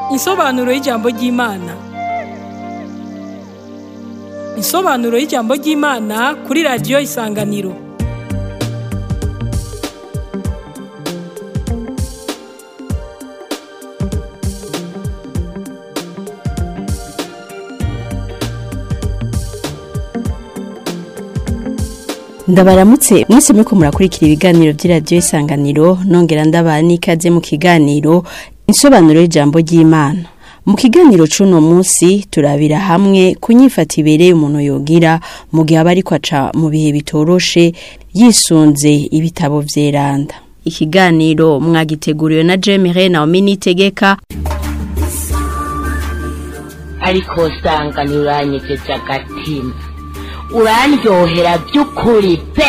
Insobanuro y'ijambo ry'Imana. Insobanuro y'ijambo ry'Imana kuri radiyo Isanganiro. ndabaramutse mwese muriko murakurikira ibiganiro by'iradiyo isanganiro nongera ndabaha n'ikaze mu kiganiro insobanuro y'ijambo ry'imana mu kiganiro c'uno munsi turabira hamwe ku nyifata ibereye umuntu yogira mu gihe aba ariko aca mu bihe bitoroshe yisunze ibitabo vyeranda ikiganiro mwagiteguriwe na Jemire Naomi Nitegeka ariko usanga ntiuranyegeje agatima urandyohera by'ukuri pe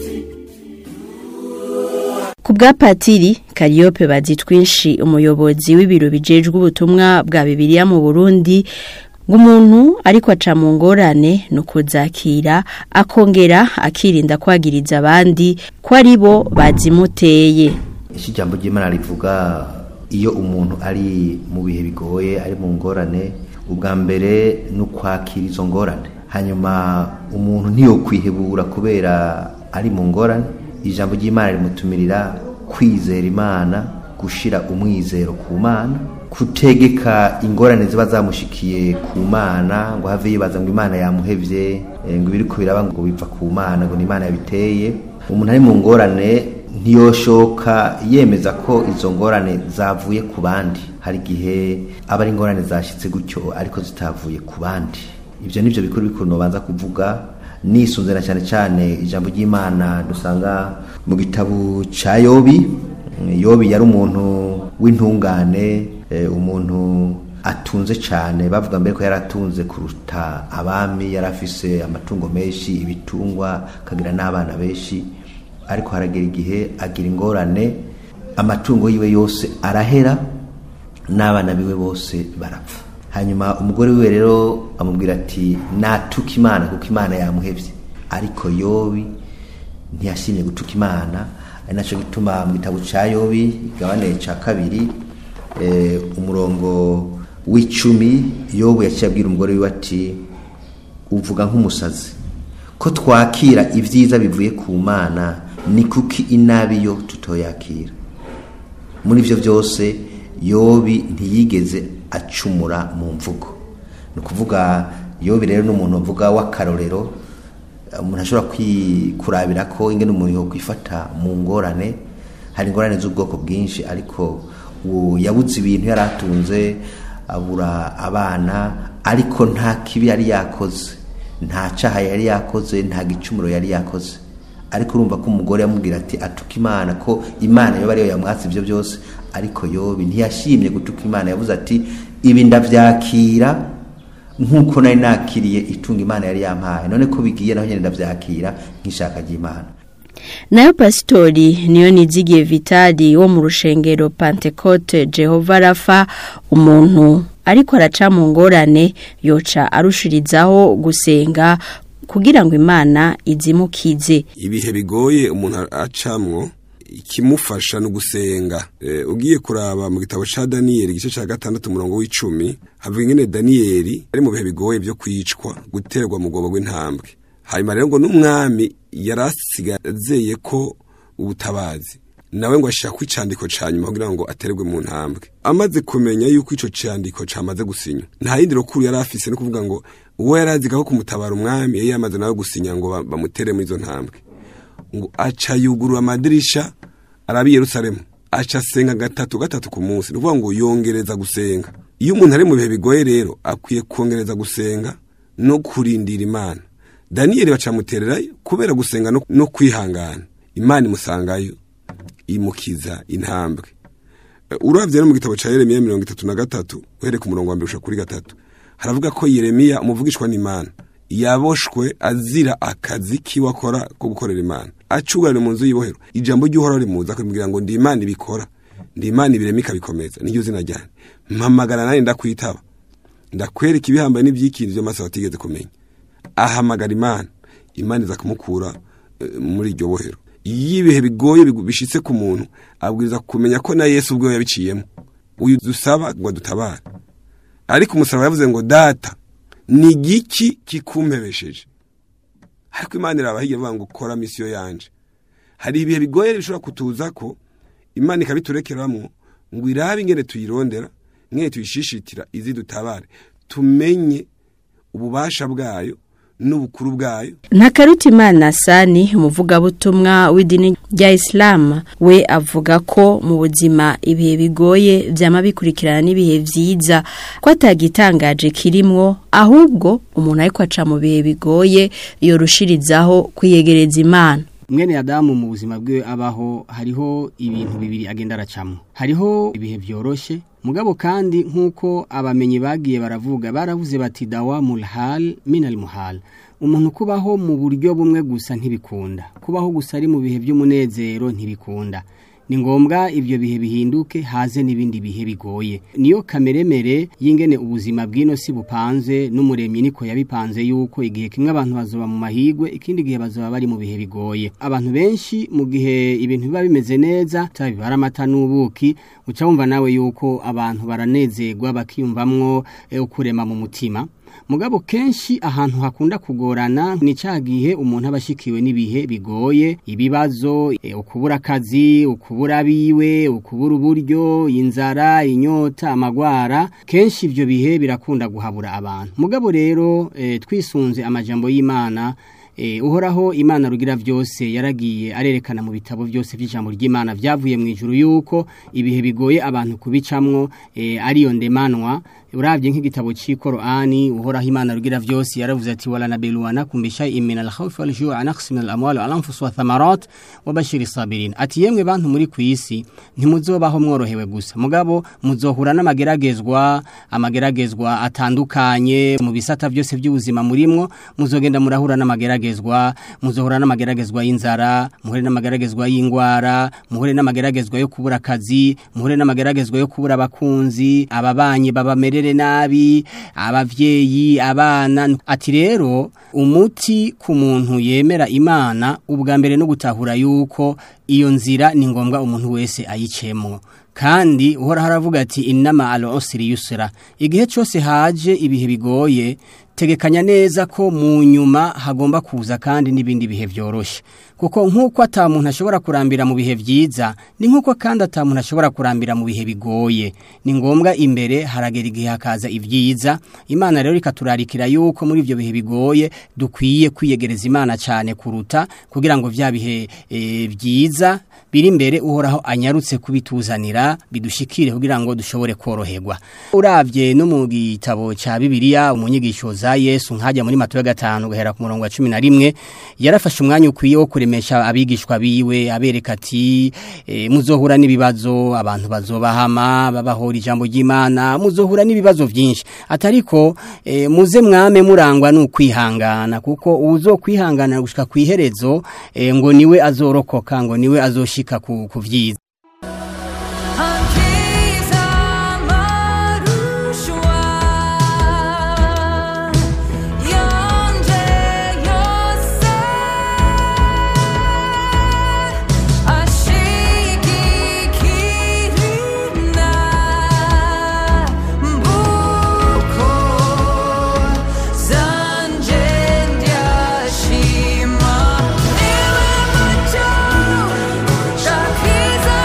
ku bwa patiri kariyope bazitwinshi umuyobozi w'ibiro bijejwe ubutumwa bwa bibiliya mu burundi ngo umuntu ariko aca mu ngorane ni ukuzakira akongera akirinda kwagiriza abandi ko ari bo bazimuteye iki jambo ry'imana rivuga iyo umuntu ari mu bihe bigoye ari mu ngorane ubwa mbere ni ukwakira izo ngorane hanyuma umuntu ntiyokwihebura kubera ari mu ngorane ijambo ry'imana rimutumirira kwizera imana gushira umwizero ku mana kutegeka ingorane ziba zamushikiye ku mana ngo have yibaza ngo imana yamuhevye eh, ngo ibiri biraba ngo biva ku mana ngo ni imana yabiteye umuntu ari mu ngorane ntiyoshoka yemeza ko izo ngorane zavuye ku bandi hari igihe aba ari ingorane zashyitse gutyo ariko zitavuye ku bandi ibyo nibyo bikuru bikuru nobanza kuvuga nisunze na cyane cyane ijambo ry'imana dusanga mu gitabo cya yobi yobi yari umuntu w'intungane eh, umuntu atunze cyane bavuga mbere ko yari atunze kuruta abami yari afise amatungo menshi ibitungwa akagira n'abana benshi ariko haragera igihe agira ingorane amatungo yiwe yose arahera n'abana biwe bose barapfa hanyuma umugore wiwe rero amubwira ati natuka imana kuko imana yamuhevye ariko yobi ntiyashimye gutuka imana ari naco gituma mu gitabo ca yobi igabane ca kabiri eh, umurongo w'icumi yobu yaciye abwira umugore wiwe ati uvuga nk'umusazi ko twakira ibyiza bivuye ku mana ni kuki inabi yo tutoyakira muri ivyo byose yobi ntiyigeze acumura mu mvugo ni ukuvuga yobi rero n'umuntu uvuga w'akarorero umuntu ashobora kurabira ko ingene umuntu yo kwifata mu ngorane hari ingorane z'ubwoko bwinshi ariko yabuze ibintu yari atunze abura abana ariko nta kibi yari yakoze nta caha yari yakoze nta gicumuro yari yakoze ariko urumva ko umugore yamubwira ati atuka imana ko imana yoba ariyo yamwatse ibyo byose ariko yobi ntiyashimye gutuka imana yavuze ati ibi ndabyakira nk'uko nari nakiriye itunga imana yari yampaye none ko bigiye naho nyine ndabyakira nk'ishaka ry'imana nayo pasitori niyo nizigiye vitali wo mu rushengero pantekote jehova rafa umuntu ariko araca mu ngorane yoca arushirizaho gusenga kugira ngo imana izimukize ibihe bigoye umuntu acamwo ikimufasha no gusenga e, ugiye kuraba mu gitabo ca Daniel igice ca gatandatu umurongo w'icumi havuga ingene Daniel ari mu bihe bigoye byo kwicwa guterwa mu gobo rw'intambwe hanyuma rero ngo n'umwami yarasigazeye ko ubutabazi nawe ngo ashaka kwicandiko ca nyuma kugira ngo aterwe mu ntambwe amaze kumenya yuko ico candiko camaze gusinya nta yindi rukuru yari afise no kuvuga ngo uwo yaraziga ko kumutabara umwami yari yamaze nawe gusinya ngo bamutere muri izo ntambwe ngo aca yugurura amadirisha arabi Yerusalemu aca asenga gatatu gatatu ku munsi nuvuga ngo yongereza gusenga iyo umuntu ari mu bihe bigoye rero akwiye kongereza gusenga no kurindira imana daniyeli bacamutererayo kubera gusenga no, no kwihangana imana imusangayo imukiza intambwe uravye no mu gitabo ca yeremiya mirongo itatu na gatatu uhereye ku murongo wa mbere kuri gatatu haravuga ko yeremiya umuvugishwa n'imana yaboshwe azira akazi kiwe akora ko gukorera imana acugarira mu nzu y'ibohero ijambo ry'uhoraho rimuza akamubwira ngo ndi imana ibikora ndi imana ibirema ikabikomeza niryo zina ryane mpamagara nanjye ndakwitaba ndakwereka ibihambaye n'ibyikindi byo maso batigeze kumenya ahamagara imana imana iza kumukura eh, muri iryo bohero iyo ibihe bigoye bigu- bishitse ku muntu abwiriza kumenya ko na yesu ubwo yabiciyemo uyu dusaba ngo dutabare ariko umusaraba yavuze ngo data ni igiki kikumpebesheje ariko imana irabahiye ivuga ngo kora misiyo yanje hari ibihe bigoye bishobora kutuza ko imana ikabiturekeramo ngo irabe ingene tuyirondera ingene tuyishishitira izi dutabare tumenye ububasha bwayo n'ubukuru bwayo Ntakarutimana Sani umuvugabutumwa w'idini rya Islam we avuga ko mu buzima ibihe bigoye vyama bikurikirana n'ibihe vyiza ko atagitangaje kirimwo ahubwo umuntu ariko aca mu bihe bigoye yorushirizaho kwiyegereza Imana mwene Adamu mu buzima bwe abaho hariho ibintu bibiri agenda aracamo hariho ibihe byoroshe mugabo kandi nk'uko abamenyi bagiye baravuga baravuze bati dawa mulhal minal muhal umuntu kubaho mu buryo bumwe gusa ntibikunda kubaho gusa ari mu bihe by'umunezero ntibikunda ni ngombwa ibyo bihe bihinduke haze n'ibindi bihe bigoye niyo kameremere y'ingene ubuzima bw'ino si bupanze n'umuremyi niko yabipanze yuko igihe kimwe abantu bazoba mu mahigwe ikindi gihe bazoba bari mu bihe bigoye abantu benshi mu gihe ibintu biba bimeze neza bibara amata n'ubuki uca wumva nawe yuko abantu baranezerwa bakiyumvamwo ukurema mu mutima mugabo kenshi ahantu hakunda kugorana ni cya gihe umuntu aba ashikiwe n'ibihe bigoye ibibazo ukubura akazi ukubura abiwe ukubura uburyo inzara inyota amagwara kenshi ibyo bihe birakunda guhabura abantu mugabo rero twisunze amajambo y'imana uhoraho imana rugira byose yaragiye arerekana mu bitabo byose by'ijambo ry'imana byavuye mu ijuru yuko ibihe bigoye abantu kubicamwo ariyo ndemanwa urabye nk'igitabo cy'Ikorani uhoraho imana rugira byose yaravuze ati wala nabiluwana kumbisha imina al-khawf wal ju' an aqsim al-amwal wal anfus wa thamarat wa bashir sabirin ati yemwe bantu muri kwisi ntimuzobaho mworohewe gusa mugabo muzohura n'amageragezwa amageragezwa atandukanye mu bisata byose by'ubuzima murimwo muzogenda murahura n'amageragezwa muzohura n'amageragezwa y'inzara muhure n'amageragezwa y'ingwara muhure n'amageragezwa yo kubura akazi muhure n'amageragezwa yo kubura abakunzi ababanyi babamere nabi abavyeyi abana ati rero umuti ku muntu yemera imana ubwa mbere no gutahura yuko iyo nzira ni ngombwa umuntu wese ayicemo kandi uhora haravuga ati inama al usri yusra igihe cyose haje ibihe bigoye tegekanya neza ko mu nyuma hagomba kuza kandi n'ibindi bihe byoroshye kuko nk'uko atamuntu ashobora kurambira mu bihe byiza ni nk'uko kandi atamuntu ashobora kurambira mu bihe bigoye ni ngombwa imbere haragera igihe hakaza ibyiza imana rero ikaturarikira yuko muri ibyo bihe bigoye dukwiye kwiyegereza imana cyane kuruta kugira ngo bya bihe byiza biri imbere uhoraho anyarutse kubituzanira bidushikire kugira ngo dushobore koroherwa urabye no mu gitabo cya bibiliya umunyigisho za yesu nkajya muri mato ya gatanu guhera ku murongo wa cumi na rimwe yarafashe umwanya ukwiye wo kuremesha abigishwa biwe abereka ati e, muzohura n'ibibazo abantu bazobahama babahora ijambo ry'imana muzohura n'ibibazo byinshi atariko e, muze mwame murangwa n'ukwihangana kuko uzo kwihangana gushika ku iherezo e, ngo niwe azorokoka ngo niwe azoshika ku, ku vyiza Shima, niwe mucho, takiza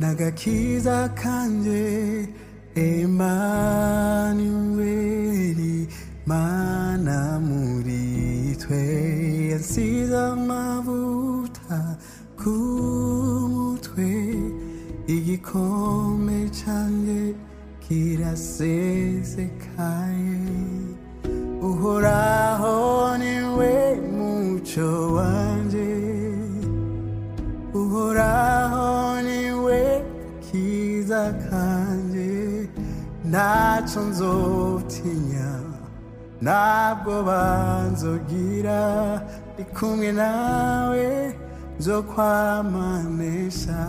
n'agakiza kanje emanuweli mana muri twe yansize amavuta ku mutwe igikombe canje kirasesekaye uhoraho niwe muco wanje uhoraho niwe kiza kanje ntacyo nzotinya ntabwo banzogira ndi kumwe nawe nzo kwamanesha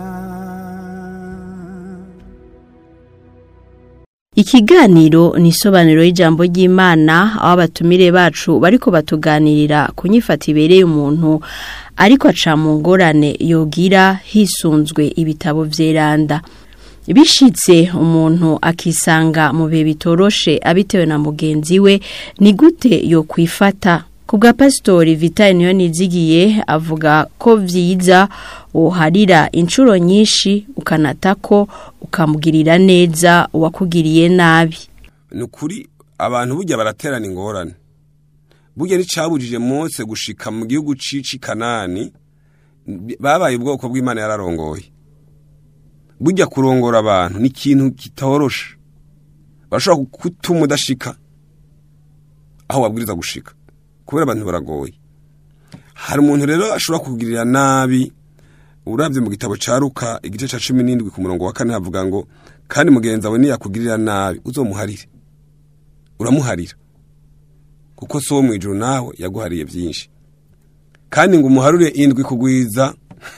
Ikiganiro ni isobanuro y'ijambo ry'Imana aho abatumire bacu bariko batuganirira ku nyifata ibereye umuntu ariko aca mu ngorane yogira hisunzwe ibitabo vyeranda. Bishitse umuntu akisanga mu bihe bitoroshe abitewe na mugenzi we ni gute yo kwifata ku bwa pasitori Vital niyo nizigiye avuga ko vyiza uharira inshuro nyinshi ukanatako ukamugirira neza uwakugiriye nabi ni ukuri abantu burya baraterana ingorane burya nticabujije Mose gushika mu gihugu cici kanani babaye ubwoko bw'imana yararongoye burya kurongora abantu ni ikintu kitoroshe bashobora gutuma udashika aho wabwiriza gushika kubera abantu baragoye hari umuntu rero ashobora kugirira nabi urabye mu gitabo cya ruka igice cya cumi n'indwi ku murongo wa kane havuga ngo kandi mugenzi wawe niyakugirira nabi uzomuharire uramuharira kuko si uwo mu ijoro nawe yaguhariye byinshi kandi ngo umuharure indwi kugwiza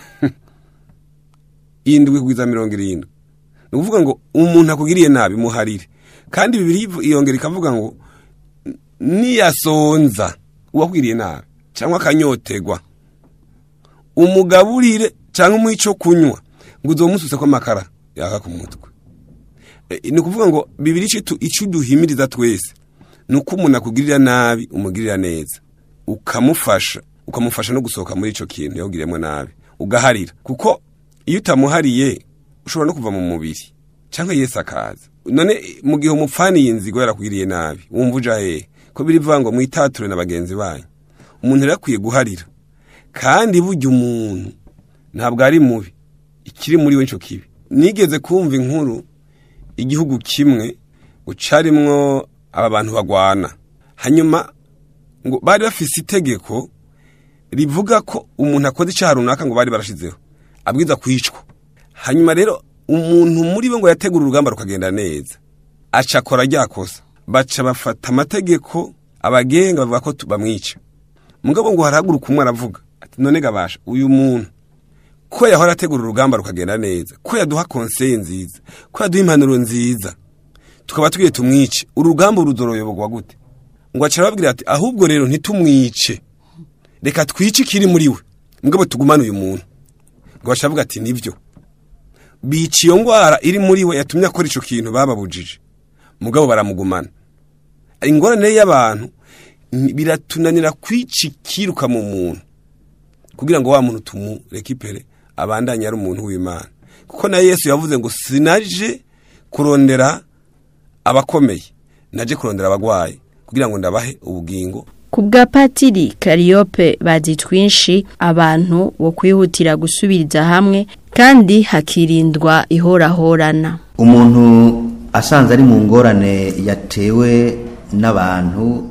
indwi kugwiza mirongo irindwi ni ukuvuga ngo umuntu akugiriye nabi muharire kandi bibiri iyongera ikavuga ngo niyasonza uwakugiriye nabi cyangwa akanyotegwa umugaburire cyangwa umuhe icyo kunywa ngo uzomususe ko amakara yaka ku mutwe ni ukuvuga ngo bibiri icyo uduhimiriza twese ni uko umuntu akugirira nabi umugirira neza ukamufasha ukamufasha no gusohoka muri icyo kintu yawugiriyemo nabi ugaharira kuko iyo utamuhariye ushobora no kuva mu mubiri cyangwa yesi akaza none mu gihe umupfaniye inzigo yarakugiriye nabi wumva uja hehe ko birivuga ngo mwitature na bagenzi banyu umuntu rero akwiye guharira kandi burya umuntu ntabwo ari mubi ikiri muri we nicyo kibi nigeze kumva inkuru igihugu kimwe ngo carimwo aba bantu bagwana hanyuma ngo bari bafise itegeko rivuga ko umuntu akoze icyaha runaka ngo bari barashizeho abwiza kwicwa hanyuma rero umuntu muri bo ngo yategura urugamba rukagenda neza aca akora ryakosa baca bafata amategeko abagenga bavuga ko bamwica mugabo ngo harahaguruka umwe aravuga ati none gabasha uyu muntu ko yahora ategura urugamba rukagenda neza ko yaduha konseye nziza ko yaduha impanuro nziza tukaba tugiye tumwice uru rugamba ruzoroyoborwa gute ngo aca arababwira ati ahubwo rero ntitumwice reka twice ikiri muri we mugabo tugumane uyu muntu ngo baca bavuga ati nibyo bica iyo ndwara iri muri we yatumye akora icyo kintu bababujije mugabo baramugumana ingorane y'abantu biratunanira kwica ikiruka mu muntu kugira ngo wa muntu tumurekipere abandanye ari umuntu w'imana kuko na yesu yavuze ngo sinaje kurondera abakomeye naje kurondera abagwayi kugira ngo ndabahe ubugingo ku bwa patiri kariyope bazi twinshi abantu bo kwihutira gusubiriza hamwe kandi hakirindwa ihorahorana umuntu asanze ari mu ngorane yatewe n'abantu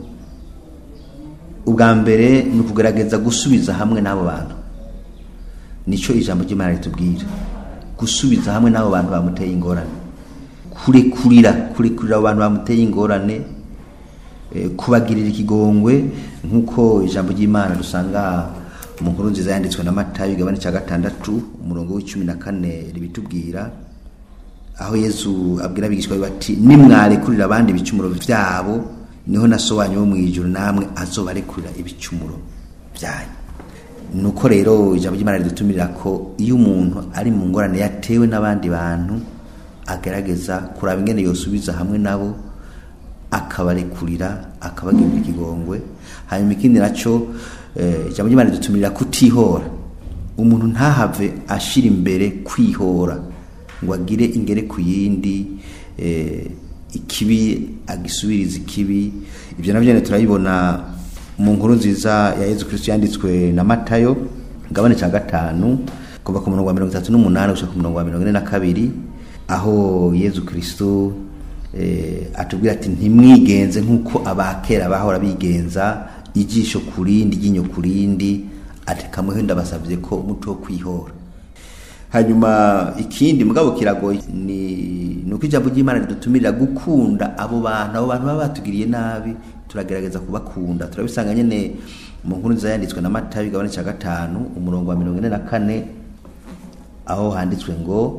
ubwa mbere ni ukugerageza gusubiza hamwe n'abo bantu nicyo ijambo ry'imana ritubwira gusubiza hamwe n'abo bantu bamuteye ingorane kurekurira kurekurira abo bantu bamuteye ingorane kubagirira ikigongwe nk'uko ijambo ry'imana dusanga mu nkuru nziza yanditswe na matayo igabane cya gatandatu umurongo w'icumi na kane ribitubwira aho yezu abwira abigishwa bati nimwarekurira abandi ibicumuro byabo niho na so wanyu wo mu ijuru namwe azobarekurira ibicumuro byanyu nuko rero ijambo ry'imana ridutumirira ko iyo umuntu ari mu ngorane yatewe n'abandi bantu agerageza kuraba ingene yosubiza hamwe nabo akabarekurira akabagirira ikigongwe hanyuma ikindi nacyo ijambo ry'imana ridutumirira kutihora umuntu ntahave ashira imbere kwihora ngo agire ingere ku yindi eh, ikibi agisubiriza ikibi ibyo navyo nyene turabibona mu nkuru nziza ya Yezu Kristo yanditswe na Matayo ngabane ca gatanu kuva ku murongo wa mirongo itatu n'umunani gushika ku murongo wa mirongo ine na kabiri aho Yezu Kristo eh, atubwira ati ntimwigenze nk'uko abakera bahora bigenza ijisho ku rindi iryinyo ku rindi ati kamweho ndabasavye ko umuco wo kwihora hanyuma ikindi mugabo kiragoye ni nuko ijambo ry'Imana ridutumirira gukunda abo bantu abo bantu baba batugiriye nabi turagerageza kubakunda turabisanga nyene mu nkuru nziza yanditswe na Matayo igabane cya gatanu umurongo wa mirongo ine na kane aho handitswe ngo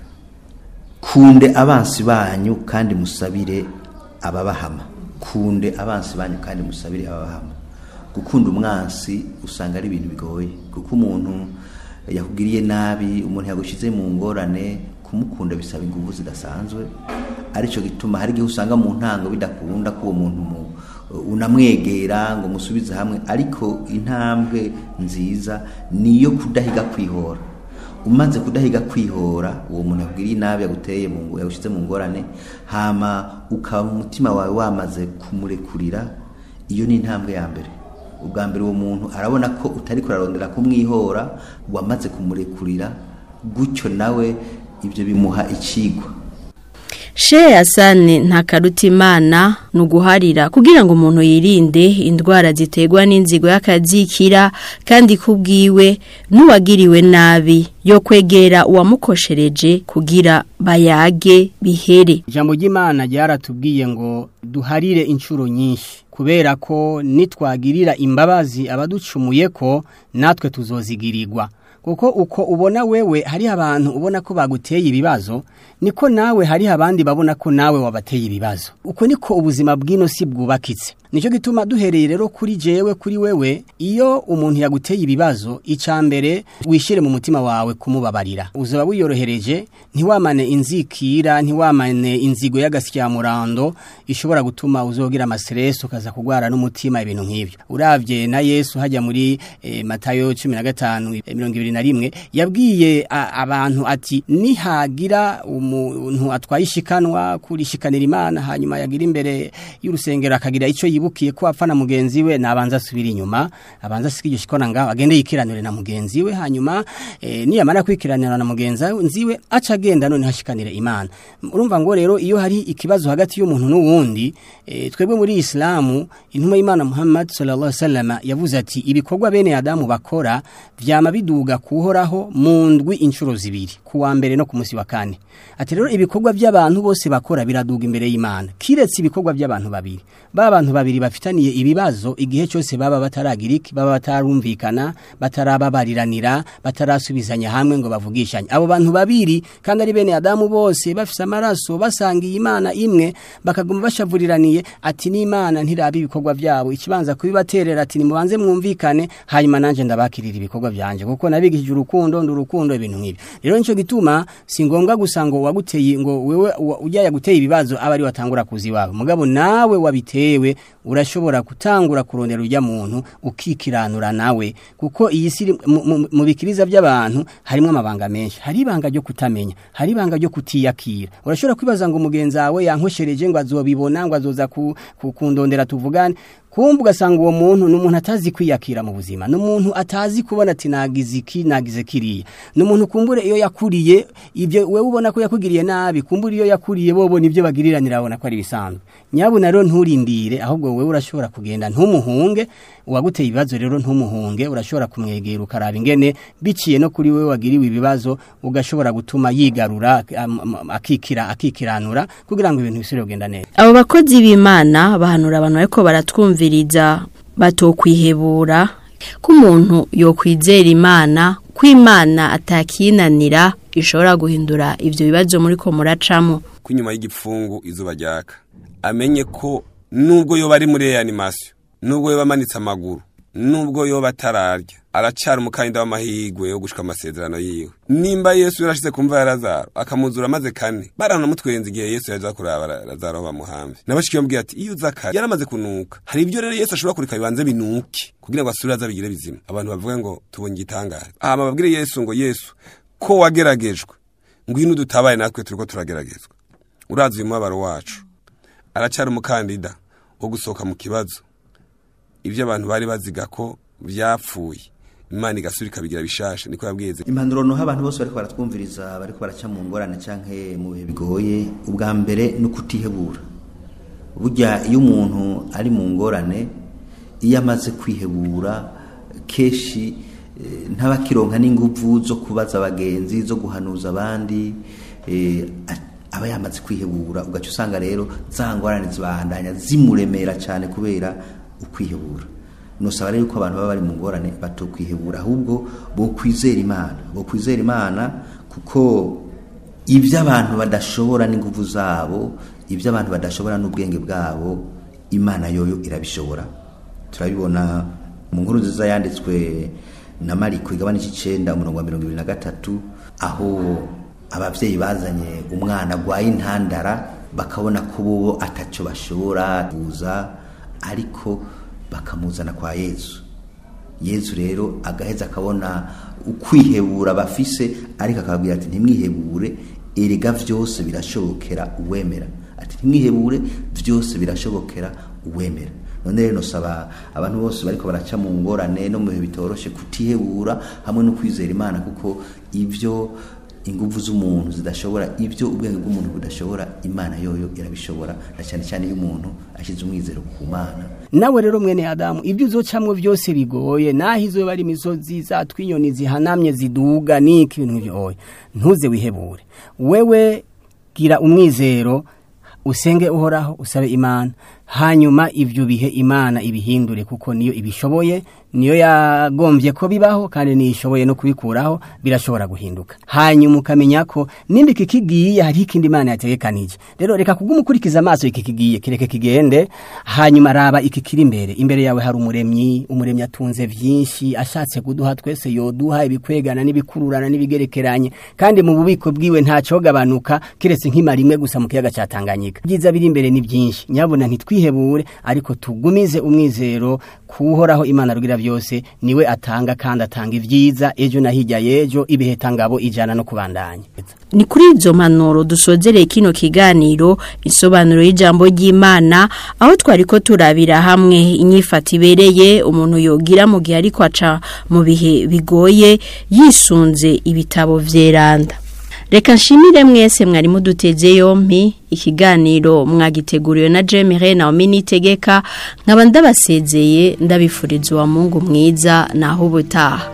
kunde abansi banyu kandi musabire ababahama kunde abansi banyu kandi musabire ababahama gukunda umwansi usanga ari ibintu bigoye kuko umuntu yakugiriye nabi umuntu yagushize mu ngorane kumukunda bisaba ingufu zidasanzwe aricyo gituma hari igihe usanga mu ntango bidakunda ko uwo muntu mu- unamwegera ngo musubize hamwe ariko intambwe nziza niyo kudahiga kwihora umaze kudahiga kwihora uwo muntu yakugiriye nabi yaguteye mu ngo- yagushize mu ngorane hama ukaba mu mutima wawe wamaze kumurekurira iyo ni intambwe ya mbere ubwa mbere uwo muntu arabona ko utari kurarondera kumwihora wamaze kumurekurira gutyo nawe ibyo bimuha ikigwa Shehe Hassan Ntakarutimana ni uguharira kugira ngo umuntu yirinde indwara ziterwa n'inzigo y'akazikira kandi kubwiwe n'uwagiriwe nabi yo kwegera uwamukoshereje kugira bayage bihere ijambo ry'imana ryaratubwiye ngo duharire inshuro nyinshi kubera ko nitwagirira imbabazi abaducumuye ko natwe tuzozigirirwa kuko uko ubona wewe hari abantu ubona ko baguteye ibibazo niko nawe hari abandi babona ko nawe wabateye ibibazo uko niko ubuzima bw'ino si bwubakitse nicyo gituma duhereye rero kuri jewe kuri wewe iyo umuntu yaguteye ibibazo icya mbere wishyire mu mutima wawe kumubabarira uzaba wiyorohereje ntiwamane inzikira ntiwamane inzigo y'agasyamurando ishobora gutuma uzogira amastress ukaza kugwara n'umutima ibintu nk'ibyo uravye na Yesu hajya muri eh, Matayo 15 eh, 21 yabwiye a- abantu ati nihagira umuntu atwaye ishikanwa kurishikanira Imana hanyuma yagira imbere y'urusengero akagira ico yibukiye ko apfa na mugenzi we nabanza asubira inyuma abanza asika iryo shikona ngaho agende yikiranire na mugenzi we hanyuma eh, niyamara kwikiranira na mugenzi we aca agenda none hashikanire Imana urumva ngo rero iyo hari ikibazo hagati y'umuntu n'uwundi eh, twebwe muri Islamu intumwa y'Imana Muhammad sallallahu alaihi wasallam yavuze ati ibikorwa bene Adamu bakora vyama biduga kuhoraho mu ndwi inshuro zibiri kuwa mbere no ku munsi wa kane ati rero ibikorwa by'abantu bose bakora biraduga imbere y'Imana kiretse ibikorwa by'abantu babiri ba bantu babiri bafitaniye ibibazo igihe cyose baba bataragira iki baba batarumvikana batarababariranira batarasubizanya hamwe ngo bavugishanye abo bantu babiri kandi ari bene Adamu bose bafise amaraso basangiye Imana imwe bakaguma bashavuriraniye ati n'Imana ntirabi ibikorwa byabo ikibanza kubibaterera ati nimubanze mwumvikane hanyuma nanje ndabakirira ibikorwa byanje kuko nabigishije urukundo ndurukundo ibintu nk'ibi rero nico gituma si ngombwa gusa ngo waguteye ngo wewe wa- ujya yaguteye ibibazo aba ari watangura kuzi wawe mugabo nawe wabitewe urashobora gutangura kurondera ujya muntu ukikiranura nawe kuko iyi si iri- mu- mu- mu bikiriza by'abantu harimo amabanga menshi hari ibanga ryo kutamenya hari ibanga ryo kutiyakira urashobora kwibaza ngo umugenzi wawe yankoshereje ngo azobibona ngo azoza ku- ku- kundondera tuvugane kumva ugasanga uwo muntu ni umuntu atazi kwiyakira mu buzima ni umuntu atazi kubona ati nagize iki nagize kiriya ni umuntu kumbure iyo yakuriye ibyo wewe ubona ko yakugiriye nabi kumbure iyo yakuriye bobona ibyo bagiriranira abona ko ari bisanzwe nyabuna rero nturindire ahubwo wewe urashobora kugenda ntumuhunge uwaguteye ibibazo rero ntumuhunge urashobora kumwegera ukaraba ingene biciye no kuri wewe wagiriwe ibibazo ugashobora gutuma yigarura am- am- akikira akikiranura kugira ngo ibintu bisubire kugenda neza abo bakozi b'imana bahanura abantu ariko baratwumviriza batokwihebura ko umuntu yokwizera imana ko imana atakinanira ishobora guhindura ibyo bibazo muri ko muracamo ko inyuma y'igipfungu izuba ryaka amenye ko nubwo yoba ari muri reanimasiyo nubwo yoba amanitse amaguru nubwo yoba atararya aracara umukandida w'amahirwe yo gushika amasezerano yiwe nimba yesu yarashize kumva ya lazaro akamuzura amaze kane baranamutwenza igihe yesu yaja kuraba Ra- lazaro aho bamuhamve nabashiki bamubwira ati iyo uza kare yaramaze kunuka hari ibyo rero yesu ashobora kureka bibanze binuke kugira ngo asubire aza bigire bizima abantu bavuga ngo tubonye igitangaza hama babwire yesu ngo yesu ko wageragejwe ngwino dutabaye natwe turiko turageragezwa urazi uyu mubabaro wacu aracyari umukandida wo gusohoka mu kibazo ibyo abantu bari baziga ko byapfuye imana igasura ikabigira bishasha niko yabwiye impanuro noha abantu bose bariko baratwumviriza bariko baraca mu ngorane canke mu bihe bigoye ubwa mbere ni ukutihebura burya iyo umuntu ari mu ngorane iyo amaze kwihebura kenshi eh, ntabakironka n'inguvu zo kubaza abagenzi zo guhanuza abandi eh, a- aba yamaze kwihebura ugaca usanga rero za ngorane zibandanya zimuremera cyane kubera ukwihebura nusaba rero ko abantu baba bari mu ngorane batokwihebura ahubwo bo kwizera imana bo kwizera imana kuko ibyo abantu badashobora n'inguvu zabo ibyo abantu badashobora n'ubwenge bwabo imana yoyo irabishobora turabibona mu nkuru nziza yanditswe na mariko igabane cy'icenda umurongo wa mirongo ibiri na gatatu aho ababyeyi bazanye umwana agwaye intandara bakabona ko bo atacyo bashobora kuza ariko bakamuzana kwa yesu yesu rero agaheza akabona ukwihebura bafise ariko akababwira ati ntimwihebure erega byose birashobokera uwemera ati ntimwihebure byose birashobokera uwemera none rero nosaba abantu bose bariko baraca mu ngorane no mu bihe bitoroshe kutihebura hamwe no kwizera imana kuko ibyo inguvu z'umuntu zidashobora ibyo ubwenge bw'umuntu budashobora imana yoyo irabishobora na cyane cyane iyo umuntu ashyize umwizero ku mana nawe rero mwene adamu ibyo uzocamwo byose bigoye naho izuba ari imisozi zatwa inyoni zihanamye ziduga niki ibintu nk'ibyo ntuze wihebure wewe gira umwizero usenge uhoraho usabe imana hanyuma ibyo bihe imana ibihindure kuko niyo ibishoboye niyo yagombye ko bibaho kandi niyo ishoboye no kubikuraho birashobora guhinduka hanyuma ukamenya ko nimba iki kigiye hariho ikindi imana yategekanije rero reka kugumukurikiza amaso iki kigiye kireke kigende hanyuma raba iki kiri imbere imbere yawe hari umuremyi umuremyi atunze byinshi ashatse kuduha twese yoduha ibikwegana n'ibikururana n'ibigerekeranye kandi mu bubiko bwiwe ntacyogabanuka kiretse nk'imara imwe gusa mu kiyaga cya Tanganyika ibyiza biri imbere ni byinshi nyabuna ntitwihebure ariko tugumize umwizero kuhoraho imana rugira byose niwe atanga kandi atanga ibyiza ejo na hirya y'ejo ibiheta ngabo ijana no kubandanya ni kuri izo mpanuro dusozereye kino kiganiro isobanuro y'ijambo ry'imana aho twari ko turabira hamwe inyifata ibereye umuntu yogira mu gihe ariko aca mu bihe bigoye yisunze ibitabo vyeranda reka nshimire mwese mwari muduteze yompi ikiganiro mwagiteguriwe na Jemire na Ominitegeka nkaba ndabasezeye ndabifuriza uwa Mungu mwiza naho ubutaha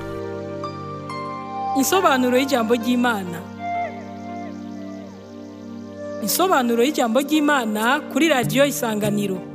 Insobanuro y'ijambo ry'Imana. Insobanuro y'ijambo ry'Imana kuri radio Isanganiro.